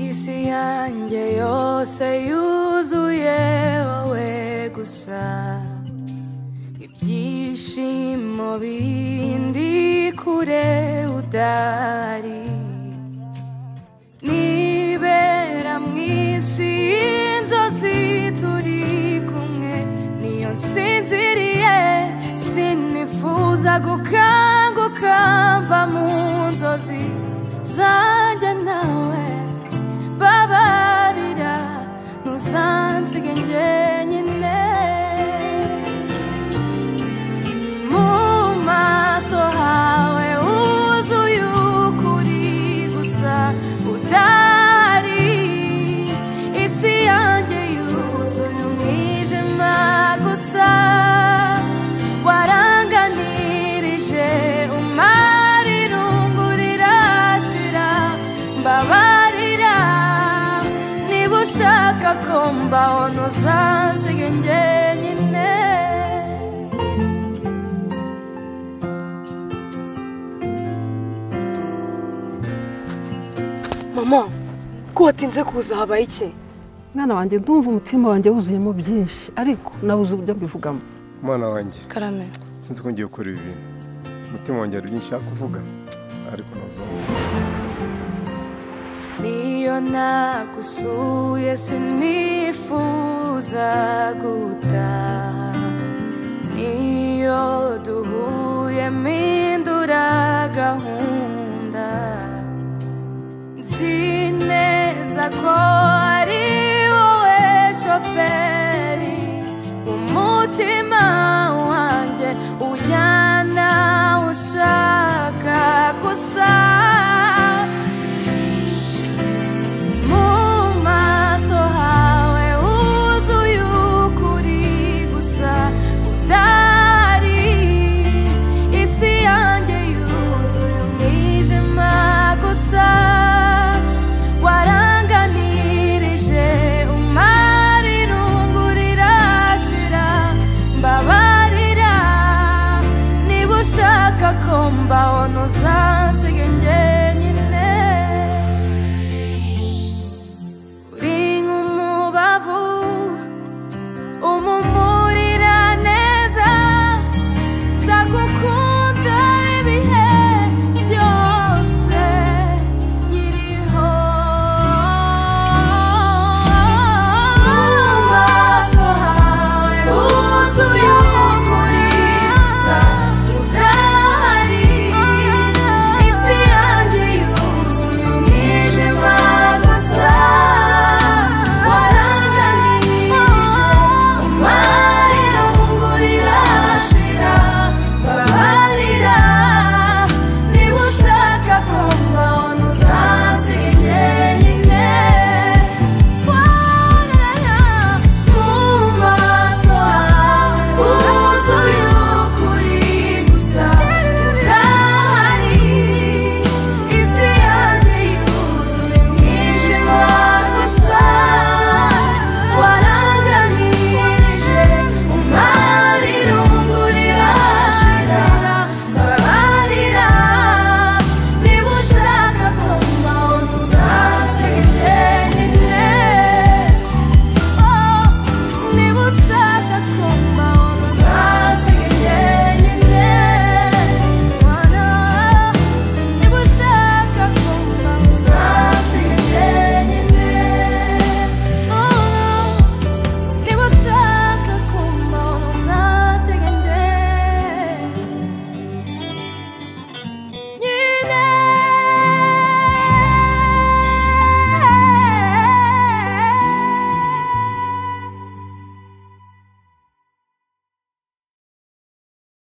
isi yanjye yose yuzuye wowe gusa ibyishimo bindi kure udari nibera mu isi y'inzozi turi kumwe niyo nsinziriye sinifuza gukanguka mva mu nzozi zanjye nawe babarira ntusansige njyenyine mu maso hawe huzuye ukuri gusa udahari isi yanjye yuzuye umwijima gusa waranganirije umara irungu rirashira mbabarira niba ushaka ko mbaho ntuzansiga njyenyine mama ko watinze kuza habaye iki mwana wanjye ndumva umutima wanjye wuzuyemo byinshi ariko nabuze uburyo mbivugamo umwana wanjye karame sinzi ko ngiye gukora ibi bintu umutima wanjye hari byinshi nshaka kuvuga ariko ntuzumve niyo nagusuye sinifuza gutaha niyo duhuye mpindura gahunda nzi neza ko ari wowe shoferi umutima wanjye ujyana aho ushaka gusa mu maso hawe huzuye ukuri gusa udahari isi yanjye yuzuye umwijima gusa waranganirije umara irungu rirashira mbabarira niba ushaka ko mbaho ntuzabona